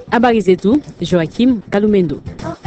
Habari zetu Joakim Kalumendo.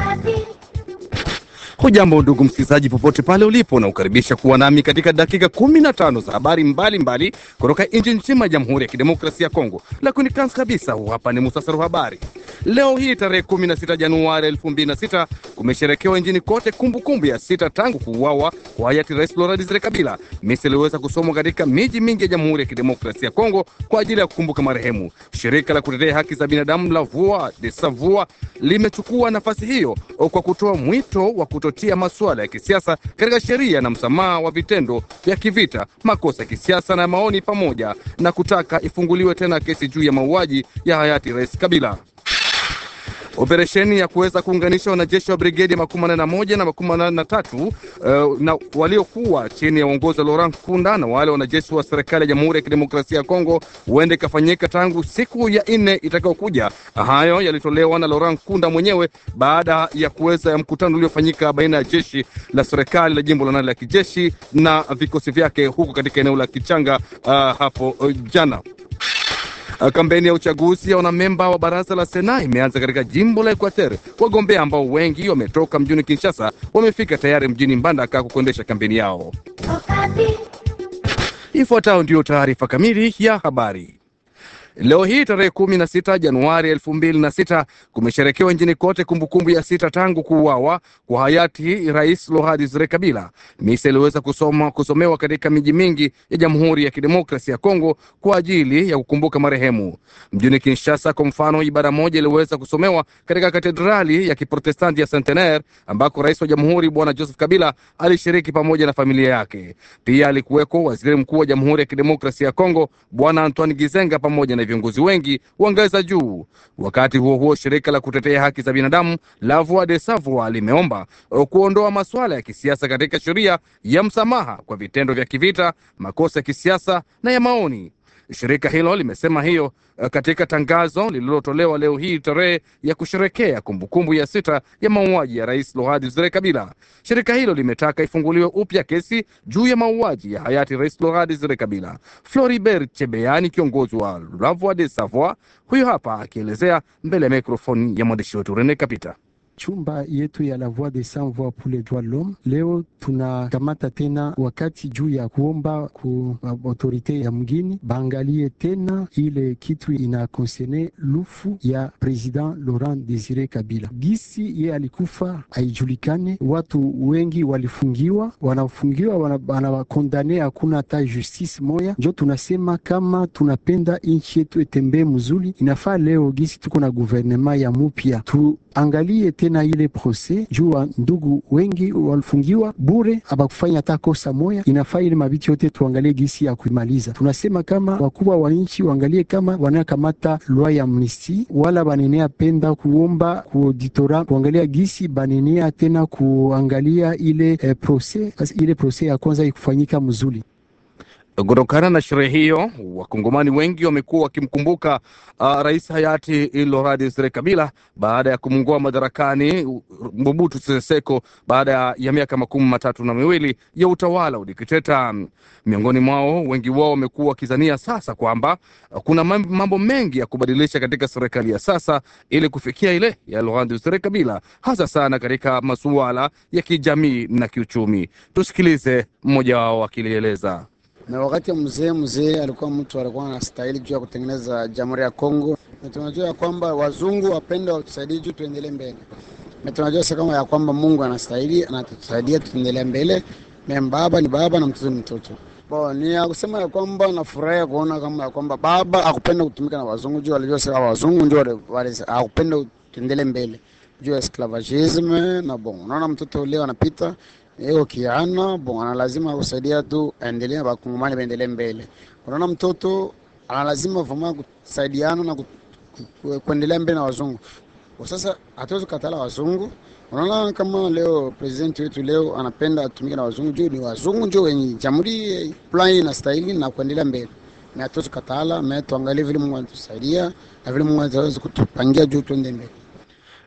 Hujambo ndugu msikilizaji, popote pale ulipo, na ukaribisha kuwa nami katika dakika kumi na tano za habari mbalimbali kutoka nchi nzima ya Jamhuri ya Kidemokrasia ya Kongo. Lakini kwanza kabisa, huu hapa ni muhtasari wa habari. Leo hii tarehe kumi na sita Januari elfu mbili na sita kumesherekewa nchini kote kumbukumbu ya sita tangu kuuawa kwa hayati Rais Laurent Desire Kabila. Misa iliweza kusomwa katika miji mingi ya Jamhuri ya Kidemokrasia ya Kongo kwa ajili ya kukumbuka marehemu. Shirika la kutetea haki za binadamu la Voix des Sans Voix limechukua nafasi hiyo kwa kutoa mwito wa kutotia masuala ya kisiasa katika sheria na msamaha wa vitendo vya kivita, makosa ya kisiasa na maoni, pamoja na kutaka ifunguliwe tena kesi juu ya mauaji ya hayati Rais Kabila. Operesheni ya kuweza kuunganisha wanajeshi wa brigedi makumi manane na moja na makumi manane na tatu uh, na waliokuwa chini ya uongozi wa Laurent Kunda na wale wanajeshi wa serikali ya Jamhuri ya Kidemokrasia ya Kongo huenda ikafanyika tangu siku ya nne itakayokuja. Hayo yalitolewa na Laurent Kunda mwenyewe baada ya kuweza ya mkutano uliofanyika baina ya jeshi la serikali la jimbo la nane la kijeshi na vikosi vyake huko katika eneo la Kichanga uh, hapo uh, jana. Kampeni ya uchaguzi ya wanamemba wa baraza la Sena imeanza katika jimbo la Equateur. Wagombea ambao wengi wametoka mjini Kinshasa wamefika tayari mjini Mbandaka kuendesha kampeni yao. Ifuatayo ndiyo taarifa kamili ya habari. Leo hii tarehe kumi na sita Januari elfu mbili na sita kumesherekewa nchini kote kumbukumbu ya sita tangu kuuawa kwa hayati Rais Laurent Desire Kabila. Misa iliweza kusoma, kusomewa katika miji mingi ya Jamhuri ya Kidemokrasia ya Kongo kwa ajili ya kukumbuka marehemu. Mjini Kinshasa kwa mfano, ibada moja iliweza kusomewa katika katedrali ya Kiprotestanti ya Centenaire ambako rais wa jamhuri Bwana Joseph Kabila alishiriki pamoja na familia yake. Pia alikuweko waziri mkuu wa Jamhuri ya Kidemokrasia ya Kongo Bwana Antoine Gizenga pamoja na viongozi wengi wa ngazi za juu. Wakati huo huo, shirika la kutetea haki za binadamu la Voix des Sans Voix limeomba kuondoa masuala ya kisiasa katika sheria ya msamaha kwa vitendo vya kivita, makosa ya kisiasa na ya maoni. Shirika hilo limesema hiyo katika tangazo lililotolewa leo hii tarehe ya kusherekea kumbukumbu ya sita ya mauaji ya rais Laurent Desire Kabila. Shirika hilo limetaka ifunguliwe upya kesi juu ya mauaji ya hayati rais Laurent Desire Kabila. Floribert Chebeani, kiongozi wa La Voix des Sans Voix, huyo hapa akielezea mbele ya mikrofoni ya mwandishi wetu Rene Kapita. Chumba yetu ya La Voix des Sans Voix pour les droits de l'homme leo tunakamata tena wakati juu ya kuomba ku autorite ya mgini baangalie tena ile kitu ina konserne lufu ya president Laurent Desire Kabila. Gisi ye alikufa haijulikane, watu wengi walifungiwa, wanafungiwa wanawakondane, hakuna hata justice moya. Njo tunasema kama tunapenda nchi yetu etembee mzuri, inafaa leo gisi tuko na guvernema ya mupya tuangalie tena ile proses juu ndugu wengi walifungiwa bure, abakufanya hata kosa moya. Inafaa ile mabiti yote tuangalie gisi ya kuimaliza. Tunasema kama wakubwa wa nchi waangalie kama wanakamata loi ya amnistie, wala banenea penda kuomba kuauditora kuangalia gisi banenea tena kuangalia ile eh, proses ile proses ya kwanza ikufanyika mzuri. Kutokana na sherehe hiyo, wakongomani wengi wamekuwa wakimkumbuka uh, rais hayati Laurent Desire Kabila baada ya kumngoa madarakani Mobutu Sese Seko baada ya miaka makumi matatu na miwili ya utawala udikteta. Miongoni mwao wengi wao wamekuwa wakizania sasa kwamba uh, kuna mambo mengi ya kubadilisha katika serikali ya sasa ili kufikia ile ya Laurent Desire Kabila, hasa sana katika masuala ya kijamii na kiuchumi. Tusikilize mmoja wao akilieleza. na wakati ya mzee mzee alikuwa mtu alikuwa anastahili juu ya kutengeneza jamhuri ya Kongo, na tunajua ya kwamba wazungu wapende watusaidie juu tuendelee mbele, na tunajua sasa kama ya kwamba Mungu anastahili anatusaidia tuendelee mbele, na baba ni baba na mtoto ni mtoto. Bo, ni ya kusema ya kwamba nafurahi kuona kama ya kwamba baba akupenda kutumika na wazungu juu walijua sasa wazungu ndio akupenda tuendelee mbele juu ya esclavagisme na bon, unaona mtoto leo anapita hiyo kiana bon, ana lazima kusaidia tu aendelee, bakongomani baendelee mbele. Unaona mtoto ana lazima vuma kusaidiana na kuendelea mbele na wazungu. Kwa sasa hatuwezi kukatala wazungu. Unaona kama leo president wetu leo anapenda atumike na wazungu juu ni wazungu ndio wenye jamhuri plan na stahili na kuendelea mbele, na hatuwezi kukatala, na tuangalie vile Mungu anatusaidia na vile Mungu anaweza kutupangia juu tuende mbele.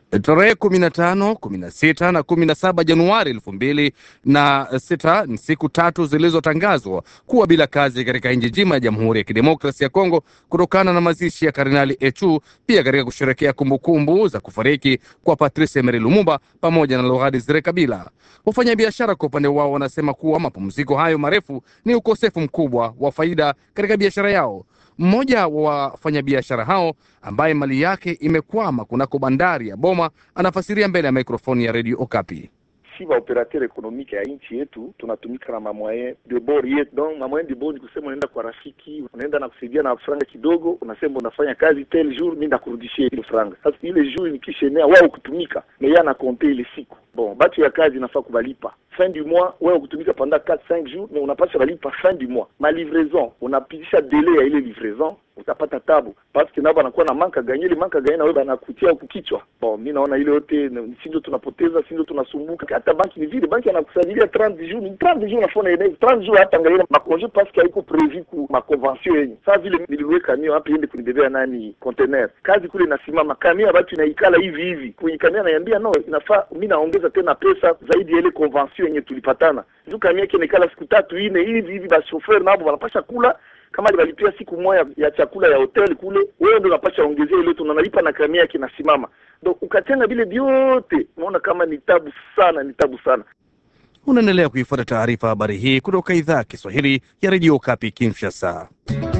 Tarehe kumi na tano, kumi na sita na kumi na saba Januari elfu mbili na sita ni siku tatu zilizotangazwa kuwa bila kazi katika nchi nzima ya Jamhuri ya Kidemokrasia ya Kongo kutokana na mazishi ya Kardinali Echu, pia katika kusherekea kumbukumbu za kufariki kwa Patrice Emery Lumumba pamoja na Laurent Desire Kabila. Wafanyabiashara kwa upande wao wanasema kuwa mapumziko hayo marefu ni ukosefu mkubwa wa faida katika biashara yao. Mmoja wa wafanyabiashara hao ambaye mali yake imekwama kunako bandari ya Boma anafasiria mbele ya mikrofoni ya redio Okapi. si baoperateur ekonomike ya nchi yetu tunatumika na mamoyen de bord yetu. Donc mamoyen de bord ni kusema unaenda kwa rafiki, unaenda na kusaidia na franga kidogo, unasema unafanya kazi tel jour, mi ndakurudishia ile franga. Sasa ile jour nikishenea wao kutumika na yeye anakonte ile siku bon, batu ya kazi inafaa kubalipa fin du mois, wewe kutumika pendant 4 5 jours, mais unapasha balipa fin du mois. Ma livraison unapitisha delay ya ile livraison, utapata tabu parce que nao banakuwa na manka ganye, ile manka ganye na wewe banakutia huku kichwa. Bon, mimi naona ile yote si ndio tunapoteza, si ndio tunasumbuka. Hata banki ni vile, banki anakusajilia 30 jours, ni 30 jours nafona ile 30 jours, hata angalia makonje parce que haiko prevu ku ma convention yenye. Sasa vile niliweka kamio hapa iende kunibebea nani container, kazi kule inasimama, kamio batu inaikala hivi hivi, kwenye kamio ananiambia no, inafaa mimi naongeza tena pesa zaidi ya ile convention yenye tulipatana juu kamia yake nikala siku tatu ine hivi hivi, basi chauffeur nabo wanapasha kula kama alibalipia siku moja ya chakula ya hotel kule, wewe ndio unapasha ongezea ile tunanalipa na kamia yake inasimama. Donc ukatenga vile vyote, unaona kama ni tabu sana, ni tabu sana. Unaendelea kuifuata taarifa habari hii kutoka idhaa ya Kiswahili ya redio Kapi Kinshasa.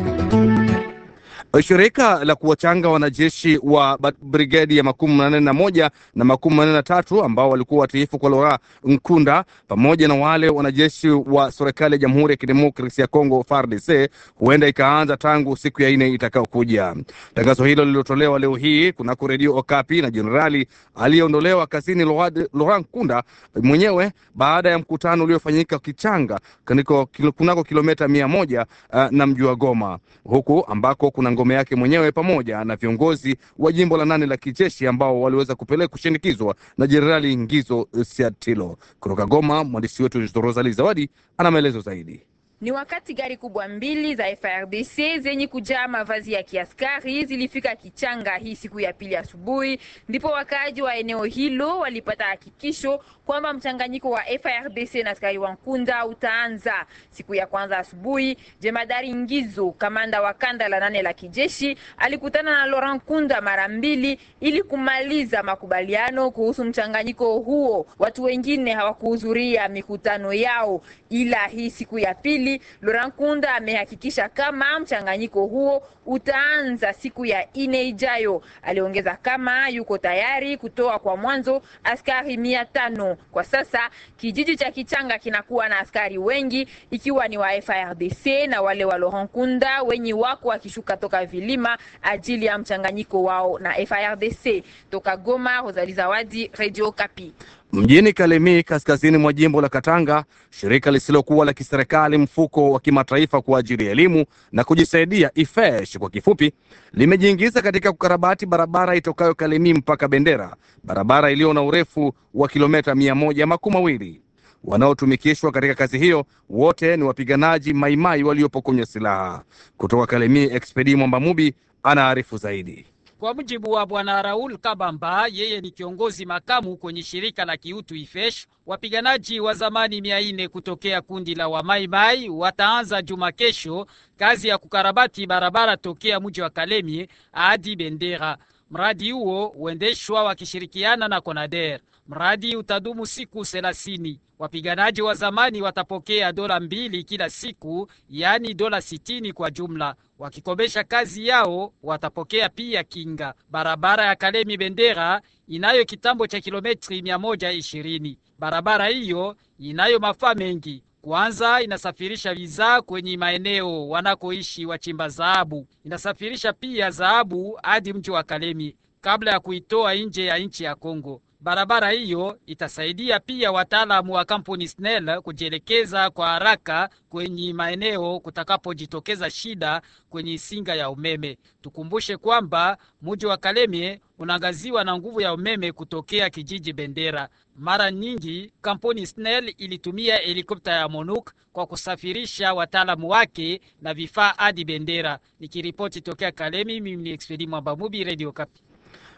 Shirika la kuwachanga wanajeshi wa brigedi ya makumi manne na moja na makumi manne na tatu ambao walikuwa watiifu kwa Laurent Nkunda pamoja na wale wanajeshi wa serikali ya Jamhuri ya Kidemokrasia ya Kongo FARDC huenda ikaanza tangu siku ya nne itakayokuja. Tangazo hilo lililotolewa leo hii kunako redio Okapi na jenerali aliyeondolewa kazini Laurent Nkunda mwenyewe baada ya mkutano uliofanyika Kichanga kunako kilomita mia moja uh, na mji wa Goma huku ambako kuna ngome yake mwenyewe pamoja na viongozi wa jimbo la nane la kijeshi ambao waliweza kupeleka kushinikizwa na Jenerali Ngizo Siatilo. Kutoka Goma, mwandishi wetu Rosali Zawadi ana maelezo zaidi. Ni wakati gari kubwa mbili za FRDC zenye kujaa mavazi ya kiaskari zilifika Kichanga hii siku ya pili asubuhi, ndipo wakaaji wa eneo hilo walipata hakikisho kwamba mchanganyiko wa FRDC na askari wa Nkunda utaanza siku ya kwanza asubuhi. Jemadari Ngizo, kamanda wa kanda la nane la kijeshi, alikutana na Laurent Nkunda mara mbili ili kumaliza makubaliano kuhusu mchanganyiko huo. Watu wengine hawakuhudhuria mikutano yao, ila hii siku ya pili Laurent Nkunda amehakikisha kama mchanganyiko huo utaanza siku ya ine ijayo. Aliongeza kama yuko tayari kutoa kwa mwanzo askari mia tano. Kwa sasa kijiji cha Kichanga kinakuwa na askari wengi ikiwa ni wa FARDC na wale wa Laurent Nkunda wenye wako wakishuka toka vilima ajili ya mchanganyiko wao na FARDC. Toka Goma, Rosalie Zawadi, Radio Kapi. Mjini Kalemi, kaskazini mwa jimbo la Katanga, shirika lisilokuwa la kiserikali mfuko wa kimataifa kwa ajili ya elimu na kujisaidia IFESH kwa kifupi, limejiingiza katika kukarabati barabara itokayo Kalemi mpaka Bendera, barabara iliyo na urefu wa kilomita mia moja makumi mawili. Wanaotumikishwa katika kazi hiyo wote ni wapiganaji maimai waliopokonywa silaha. Kutoka Kalemi, Expedi Mwambamubi anaarifu zaidi. Kwa mujibu wa bwana Raul Kabamba, yeye ni kiongozi makamu kwenye shirika la kiutu IFESH, wapiganaji wa zamani mia nne kutokea kundi la Wamaimai wataanza juma kesho kazi ya kukarabati barabara tokea mji wa Kalemie hadi Bendera. Mradi huo huendeshwa wakishirikiana na Conader. Mradi utadumu siku thelathini. Wapiganaji wa zamani watapokea dola mbili kila siku, yaani dola sitini kwa jumla. Wakikomesha kazi yao watapokea pia kinga. Barabara ya Kalemi Bendera inayo kitambo cha kilometri mia moja ishirini. Barabara hiyo inayo mafaa mengi. Kwanza inasafirisha bidhaa kwenye maeneo wanakoishi wachimba dhahabu. Inasafirisha pia dhahabu hadi mji wa Kalemi kabla ya kuitoa nje ya nchi ya Kongo. Barabara hiyo itasaidia pia wataalamu wa kampuni SNEL kujielekeza kwa haraka kwenye maeneo kutakapojitokeza shida kwenye singa ya umeme. Tukumbushe kwamba mji wa Kalemie unaangaziwa na nguvu ya umeme kutokea kijiji Bendera. Mara nyingi kampuni SNEL ilitumia helikopta ya MONUC kwa kusafirisha wataalamu wake na vifaa hadi Bendera. Nikiripoti tokea Kalemi, mimi ni Expedi Mwambamubi, Radio Kapi.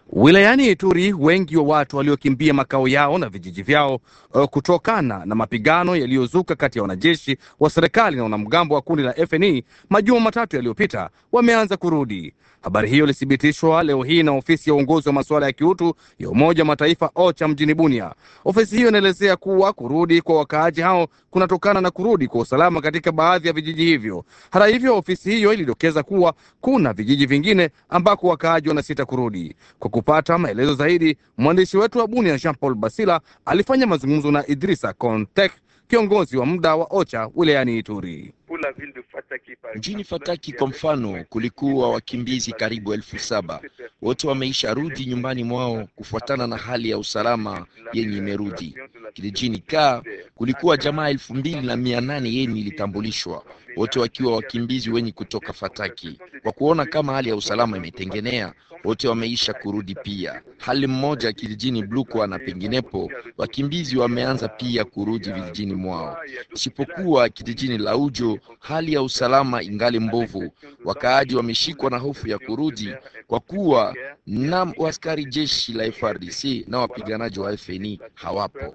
Wilayani Ituri, wengi wa watu waliokimbia makao yao na vijiji vyao uh, kutokana na mapigano yaliyozuka kati ya wanajeshi wa serikali na wanamgambo wa kundi la FNI majuma matatu yaliyopita wameanza kurudi. Habari hiyo ilithibitishwa leo hii na ofisi ya uongozi wa masuala ya kiutu ya Umoja wa Mataifa OCHA mjini Bunia. Ofisi hiyo inaelezea kuwa kurudi kwa wakaaji hao kunatokana na kurudi kwa usalama katika baadhi ya vijiji hivyo. Hata hivyo, ofisi hiyo ilidokeza kuwa kuna vijiji vingine ambako wakaaji wanasita kurudi. Kwa kupata maelezo zaidi, mwandishi wetu wa Bunia Jean Paul Basila alifanya mazungumzo na Idrisa Kontek, kiongozi wa muda wa OCHA wilayani Ituri. Mjini Fataki kwa mfano, kulikuwa wakimbizi karibu elfu saba. Wote wameisha rudi nyumbani mwao kufuatana na hali ya usalama yenye imerudi. Kijijini Ka kulikuwa jamaa elfu mbili na mia nane yenye ilitambulishwa, wote wakiwa wakimbizi wenye kutoka Fataki. Kwa kuona kama hali ya usalama imetengenea, wote wameisha kurudi pia. Hali mmoja kijijini Blukwa na penginepo, wakimbizi wameanza pia kurudi vijijini mwao, isipokuwa kijijini Laujo hali ya usalama ingali mbovu. Wakaaji wameshikwa na hofu ya kurudi kwa kuwa na askari jeshi la FRDC na wapiganaji wa FNI hawapo.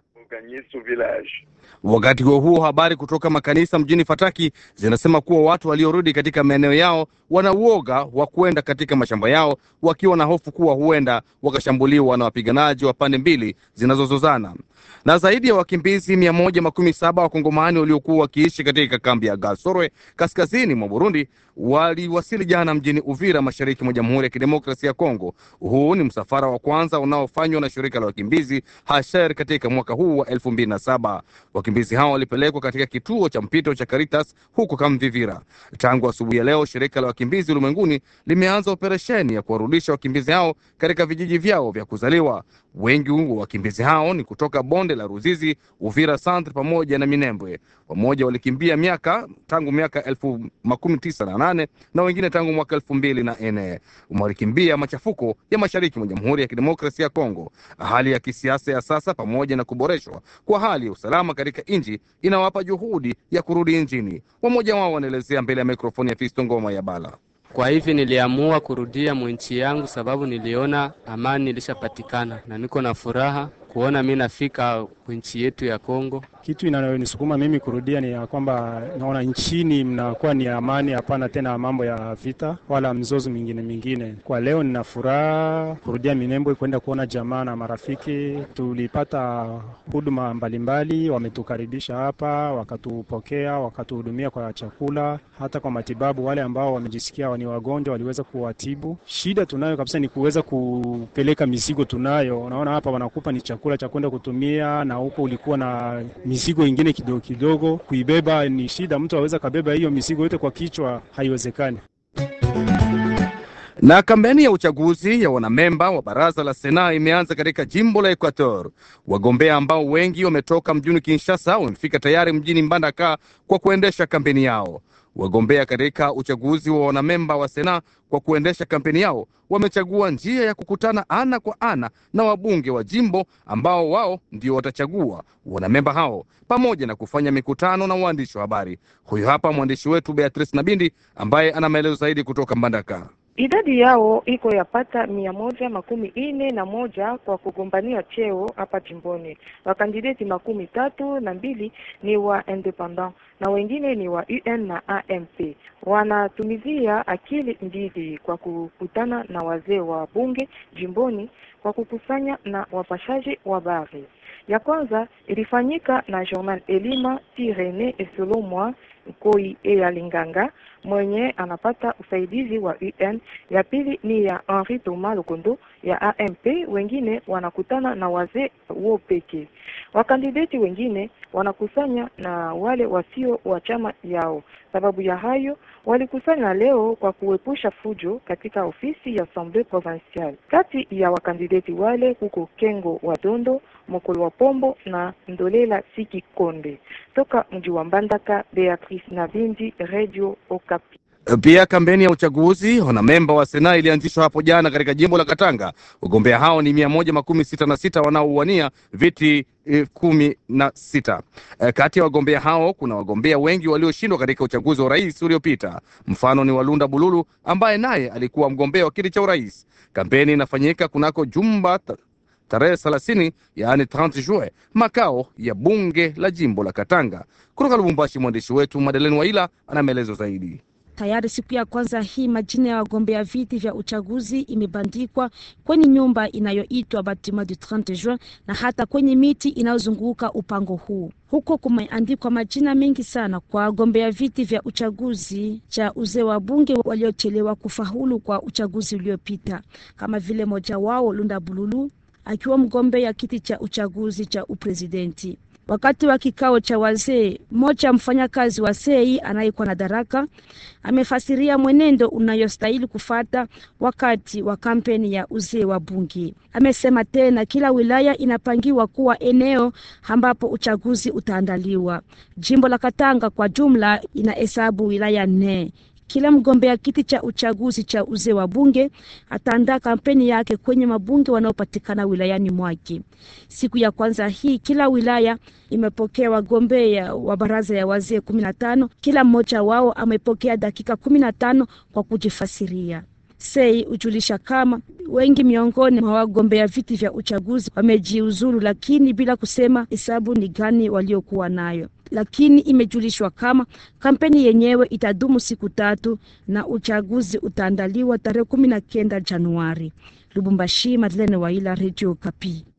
Wakati huo huo, habari kutoka makanisa mjini Fataki zinasema kuwa watu waliorudi katika maeneo yao wana uoga wa kwenda katika mashamba yao, wakiwa na hofu kuwa huenda wakashambuliwa na wapiganaji wa pande mbili zinazozozana. Na zaidi ya wakimbizi mia moja makumi saba wakongomani waliokuwa wakiishi katika kambi ya Gasorwe kaskazini mwa Burundi waliwasili jana mjini Uvira, mashariki mwa Jamhuri ya Kidemokrasia ya Kongo. Huu ni msafara wa kwanza unaofanywa na shirika la wakimbizi Hasher katika mwaka huu wa elfu mbili na saba. Wakimbizi hao walipelekwa katika kituo cha mpito cha Caritas huko Kamvivira. Tangu asubuhi ya leo, shirika la wakimbizi ulimwenguni limeanza operesheni ya kuwarudisha wakimbizi hao katika vijiji vyao vya kuzaliwa. Wengi wa wakimbizi hao ni kutoka bonde la Ruzizi, Uvira Centre pamoja na Minembwe. Wamoja walikimbia miaka tangu miaka elfu makumi tisa na nane na wengine tangu mwaka elfu mbili na nne walikimbia machafuko ya mashariki mwa Jamhuri ya Kidemokrasia ya Kongo. Hali ya kisiasa ya sasa pamoja na kuboreshwa kwa hali ya usalama katika nchi inawapa juhudi ya kurudi nchini. Wamoja wao wanaelezea mbele ya mikrofoni ya Fisto Ngoma ya Bala. Kwa hivi niliamua kurudia mwinchi yangu sababu niliona amani ilishapatikana na niko na furaha kuona mi nafika nchi yetu ya Kongo. Kitu inayonisukuma mimi kurudia ni ya kwamba naona nchini mnakuwa ni amani, hapana tena mambo ya vita wala mzozo mingine mingine. Kwa leo nina furaha kurudia Minembwe kwenda kuona jamaa na marafiki. Tulipata huduma mbalimbali, wametukaribisha hapa, wakatupokea, wakatuhudumia kwa chakula, hata kwa matibabu. Wale ambao wamejisikia ni wagonjwa waliweza kuwatibu. Shida tunayo kabisa ni kuweza kupeleka mizigo tunayo. Unaona hapa wanakupa ni chakula cha kwenda kutumia, na huko ulikuwa na mizigo ingine kidogo kidogo, kuibeba ni shida. Mtu aweza kabeba hiyo mizigo yote kwa kichwa, haiwezekani. Na kampeni ya uchaguzi ya wanamemba wa baraza la Sena imeanza katika jimbo la Equator. Wagombea ambao wengi wametoka mjini Kinshasa wamefika tayari mjini Mbandaka kwa kuendesha kampeni yao. Wagombea katika uchaguzi wa wanamemba wa Sena kwa kuendesha kampeni yao wamechagua njia ya kukutana ana kwa ana na wabunge wa jimbo ambao wao ndio watachagua wanamemba hao pamoja na kufanya mikutano na waandishi wa habari. Huyu hapa mwandishi wetu Beatrice Nabindi ambaye ana maelezo zaidi kutoka Mbandaka. Idadi yao iko yapata mia moja makumi ine na moja kwa kugombania cheo hapa jimboni. Wakandideti makumi tatu na mbili ni wa independent na wengine ni wa UN na AMP. Wanatumizia akili mbili kwa kukutana na wazee wa bunge jimboni kwa kukusanya na wapashaji wa habari. Ya kwanza ilifanyika na Journal Elima Tirene Esolomwa Nkoi Eya Linganga mwenye anapata usaidizi wa UN. Ya pili ni ya Henri Thomas Lokondo ya AMP. Wengine wanakutana na wazee wo peke. Wakandideti wengine wanakusanya na wale wasio wa chama yao. Sababu ya hayo walikusanya leo kwa kuepusha fujo katika ofisi ya Assemblée Provinciale. Kati ya wakandideti wale kuko Kengo wa Dondo, Mokolo wa Pombo na Ndolela Siki Konde. Toka mji wa Mbandaka, Beatrice Nabindi, Radio Okapi. Pia kampeni ya uchaguzi wanamemba wa Sena ilianzishwa hapo jana katika jimbo la Katanga. Wagombea hao ni mia moja makumi sita na sita wanaouwania viti eh, kumi na sita. Eh, kati ya wagombea hao kuna wagombea wengi walioshindwa katika uchaguzi wa urais uliopita. Mfano ni Walunda Bululu ambaye naye alikuwa mgombea wa kiti cha urais. Kampeni inafanyika kunako jumba ta- tarehe thelathini yaani 30 Juin, makao ya bunge la jimbo la Katanga. Kutoka Lubumbashi, mwandishi wetu Madeleine Waila ana maelezo zaidi. Tayari siku ya kwanza hii majina ya wagombea viti vya uchaguzi imebandikwa kwenye nyumba inayoitwa Batiment du 30 Juin na hata kwenye miti inayozunguka upango huu. Huko kumeandikwa majina mengi sana kwa wagombea viti vya uchaguzi cha uzee wa bunge waliochelewa kufaulu kwa uchaguzi uliopita, kama vile moja wao Lunda Bululu akiwa mgombea kiti cha uchaguzi cha uprezidenti. Wakati wa kikao cha wazee, mmoja mfanyakazi wa sei anayekuwa na daraka amefasiria mwenendo unayostahili kufata wakati wa kampeni ya uzee wa bunge. Amesema tena kila wilaya inapangiwa kuwa eneo ambapo uchaguzi utaandaliwa. Jimbo la Katanga kwa jumla inahesabu wilaya nne. Kila mgombea kiti cha uchaguzi cha uzee wa bunge ataandaa kampeni yake kwenye mabunge wanaopatikana wilayani mwake. Siku ya kwanza hii, kila wilaya imepokea wagombea wa baraza ya wazee kumi na tano. Kila mmoja wao amepokea dakika kumi na tano kwa kujifasiria. Sei hujulisha kama wengi miongoni mwa wagombea viti vya uchaguzi wamejiuzulu, lakini bila kusema hesabu ni gani waliokuwa nayo. Lakini imejulishwa kama kampeni yenyewe itadumu siku tatu na uchaguzi utaandaliwa tarehe kumi na kenda Januari. Lubumbashi, Madeleine Waila, Radio Kapi.